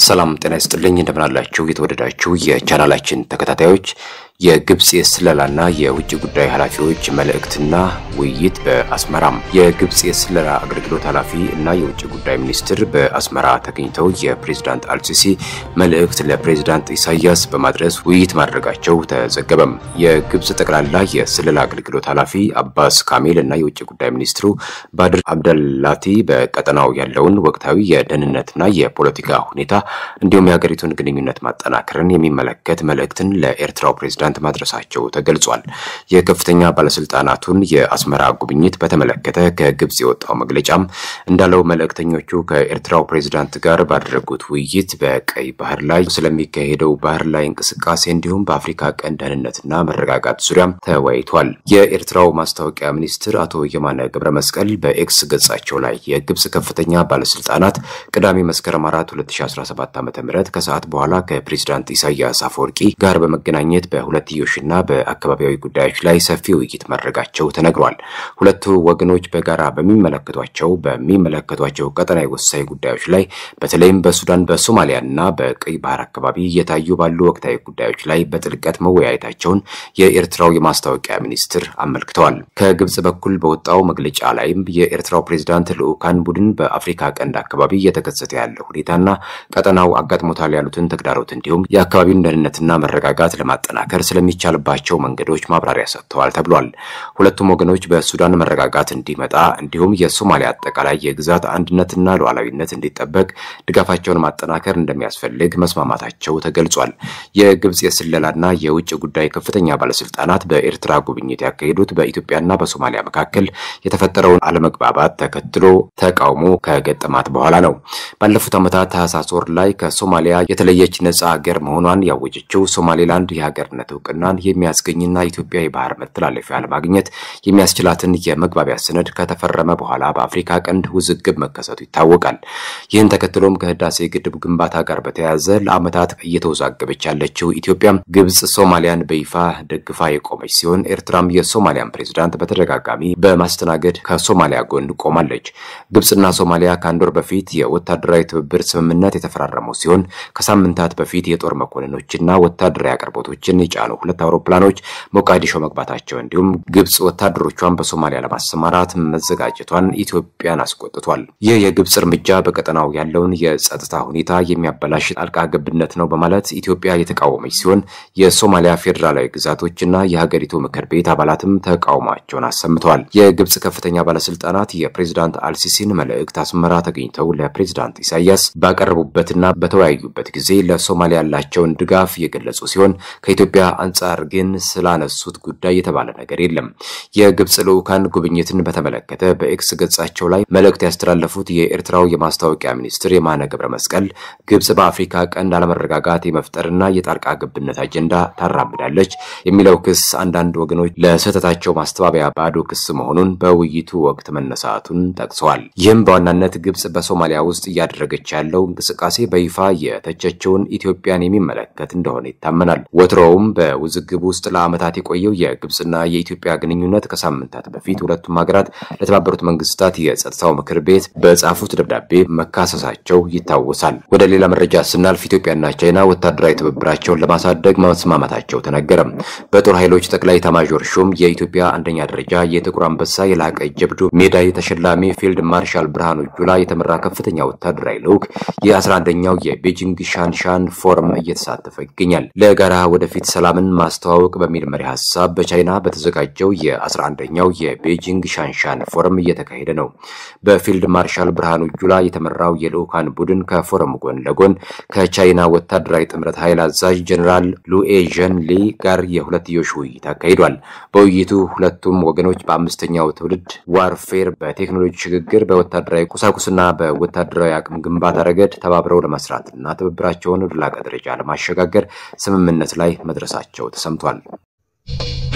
ሰላም ጤና ይስጥልኝ እንደምናላችሁ የተወደዳችሁ የቻናላችን ተከታታዮች የግብፅ የስለላና የውጭ ጉዳይ ኃላፊዎች መልእክትና ውይይት በአስመራም የግብፅ የስለላ አገልግሎት ኃላፊ እና የውጭ ጉዳይ ሚኒስትር በአስመራ ተገኝተው የፕሬዝዳንት አልሲሲ መልእክት ለፕሬዝዳንት ኢሳያስ በማድረስ ውይይት ማድረጋቸው ተዘገበም። የግብፅ ጠቅላላ የስለላ አገልግሎት ኃላፊ አባስ ካሜል እና የውጭ ጉዳይ ሚኒስትሩ ባድር አብደላቲ በቀጠናው ያለውን ወቅታዊ የደህንነትና የፖለቲካ ሁኔታ እንዲሁም የሀገሪቱን ግንኙነት ማጠናከርን የሚመለከት መልእክትን ለኤርትራው ፕሬዝዳንት ማድረሳቸው ተገልጿል። የከፍተኛ ባለስልጣናቱን የአስመራ ጉብኝት በተመለከተ ከግብፅ የወጣው መግለጫም እንዳለው መልእክተኞቹ ከኤርትራው ፕሬዝዳንት ጋር ባደረጉት ውይይት በቀይ ባህር ላይ ስለሚካሄደው ባህር ላይ እንቅስቃሴ እንዲሁም በአፍሪካ ቀንድ ደህንነትና መረጋጋት ዙሪያም ተወያይቷል። የኤርትራው ማስታወቂያ ሚኒስትር አቶ የማነ ገብረ መስቀል በኤክስ ገጻቸው ላይ የግብፅ ከፍተኛ ባለስልጣናት ቅዳሜ መስከረም 4 2017 ዓ ም ከሰዓት በኋላ ከፕሬዝዳንት ኢሳያስ አፈወርቂ ጋር በመገናኘት በሁለትዮሽና በአካባቢያዊ ጉዳዮች ላይ ሰፊ ውይይት ማድረጋቸው ተነግሯል። ሁለቱ ወገኖች በጋራ በሚመለከቷቸው በሚመለከቷቸው ቀጠናዊ ወሳኝ ጉዳዮች ላይ በተለይም በሱዳን በሶማሊያና በቀይ ባህር አካባቢ እየታዩ ባሉ ወቅታዊ ጉዳዮች ላይ በጥልቀት መወያየታቸውን የኤርትራው የማስታወቂያ ሚኒስትር አመልክተዋል። ከግብፅ በኩል በወጣው መግለጫ ላይም የኤርትራው ፕሬዝዳንት ልዑካን ቡድን በአፍሪካ ቀንድ አካባቢ እየተከሰተ ያለው ሁኔታና ቀጠናው አጋጥሞታል ያሉትን ተግዳሮት እንዲሁም የአካባቢውን ደህንነትና መረጋጋት ለማጠናከር ስለሚቻልባቸው መንገዶች ማብራሪያ ሰጥተዋል ተብሏል። ሁለቱም ወገኖች በሱዳን መረጋጋት እንዲመጣ እንዲሁም የሶማሊያ አጠቃላይ የግዛት አንድነትና ሉዓላዊነት እንዲጠበቅ ድጋፋቸውን ማጠናከር እንደሚያስፈልግ መስማማታቸው ተገልጿል። የግብፅ የስለላና የውጭ ጉዳይ ከፍተኛ ባለስልጣናት በኤርትራ ጉብኝት ያካሄዱት በኢትዮጵያና በሶማሊያ መካከል የተፈጠረውን አለመግባባት ተከትሎ ተቃውሞ ከገጠማት በኋላ ነው። ባለፉት ዓመታት ታህሳስ ወር ላይ ከሶማሊያ የተለየች ነጻ ሀገር መሆኗን ያወጀችው ሶማሌላንድ የሀገርነት እውቅናን የሚያስገኝና ኢትዮጵያ የባህር መተላለፊያ ለማግኘት የሚያስችላትን የመግባቢያ ሰነድ ከተፈረመ በኋላ በአፍሪካ ቀንድ ውዝግብ መከሰቱ ይታወቃል። ይህን ተከትሎም ከህዳሴ ግድብ ግንባታ ጋር በተያያዘ ለዓመታት እየተወዛገበች ያለችው ኢትዮጵያ ግብፅ ሶማሊያን በይፋ ደግፋ የቆመች ሲሆን ኤርትራም የሶማሊያን ፕሬዝዳንት በተደጋጋሚ በማስተናገድ ከሶማሊያ ጎን ቆማለች። ግብፅና ሶማሊያ ከአንድ ወር በፊት የወታደራዊ ትብብር ስምምነት የተፈራረሙ ሲሆን ከሳምንታት በፊት የጦር መኮንኖችና ወታደራዊ አቅርቦቶችን የጫኑ ሁለት አውሮፕላኖች ሞቃዲሾ መግባታቸው እንዲሁም ግብፅ ወታደሮቿን በሶማሊያ ለማሰማራት መዘጋጀቷን ኢትዮጵያን አስቆጥቷል። ይህ የግብፅ እርምጃ በቀጠናው ያለውን የጸጥታ ሁኔታ የሚያበላሽ ጣልቃ ገብነት ነው በማለት ኢትዮጵያ የተቃወመች ሲሆን የሶማሊያ ፌዴራላዊ ግዛቶችና የሀገሪቱ ምክር ቤት አባላትም ተቃውሟቸውን አሰምተዋል። የግብፅ ከፍተኛ ባለስልጣናት የፕሬዝዳንት አልሲሲን መልእክት አስመራ ተገኝተው ለፕሬዝዳንት ኢሳያስ ባቀረቡበትና በተወያዩበት ጊዜ ለሶማሊያ ያላቸውን ድጋፍ የገለጹ ሲሆን ከኢትዮጵያ አንጻር ግን ስላነሱት ጉዳይ የተባለ ነገር የለም። የግብፅ ልዑካን ጉብኝትን በተመለከተ በኤክስ ገጻቸው ላይ መልእክት ያስተላለፉት የኤርትራው የማስታወቂያ ሚኒስትር የማነ ገብረ መስቀል ግብፅ በአፍሪካ ቀንድ አለመረጋጋት የመፍጠርና የጣልቃ ገብነት አጀንዳ ታራምዳለች የሚለው ክስ አንዳንድ ወገኖች ለስህተታቸው ማስተባበያ ባዶ ክስ መሆኑን በውይይቱ ወቅት መነሳቱን ጠቅሰዋል። ይህም በዋናነት ግብፅ በሶማሊያ ውስጥ እያደረገች ያለው እንቅስቃሴ በይፋ የተቸቸውን ኢትዮጵያን የሚመለከት እንደሆነ ይታመናል። ወትሮውም በውዝግብ ውስጥ ለዓመታት የቆየው የግብፅና የኢትዮጵያ ግንኙነት ከሳምንታት በፊት ሁለቱም ሀገራት ለተባበሩት መንግስታት የጸጥታው ምክር ቤት በጻፉት ደብዳቤ መካሰሳቸው ይታወሳል። ወደ ሌላ መረጃ ስናልፍ ኢትዮጵያና ቻይና ወታደራዊ ትብብራቸውን ለማሳደግ መስማማታቸው ተነገረ። በጦር ኃይሎች ጠቅላይ ኤታማዦር ሹም የኢትዮጵያ አንደኛ ደረጃ የጥቁር አንበሳ የላቀ ጀብዱ ሜዳይ ተሸላሚ ፊልድ ማርሻል ብርሃኑ ጁላ የተመራ ከፍተኛ ወታደራዊ ልዑክ የ11ኛው የቤጂንግ ሻንሻን ፎረም እየተሳተፈ ይገኛል። ለጋራ ወደፊት ሰላምን ማስተዋወቅ በሚል መሪ ሀሳብ በቻይና በተዘጋጀው የ11ኛው የቤጂንግ ሻንሻን ፎረም እየተካሄደ ነው። በፊልድ ማርሻል ብርሃኑ ጁላ የተመራው የልዑካን ቡድን ከፎረሙ ጎን ለጎን ከቻይና ወታደራዊ ጥምረት ኃይል አዛዥ ጀኔራል ሉኤ ዠን ሊ ጋር የሁለትዮሽ ውይይት አካሂዷል። በውይይቱ ሁለቱም ወገኖች በአምስተኛው ትውልድ ዋርፌር፣ በቴክኖሎጂ ሽግግር፣ በወታደራዊ ቁሳቁስና በወታደራዊ አቅም ግንባታ ረገድ ተባብረው ለመስራትና ትብብራቸውን ወደ ላቀ ደረጃ ለማሸጋገር ስምምነት ላይ መድረሳቸው ተሰምቷል።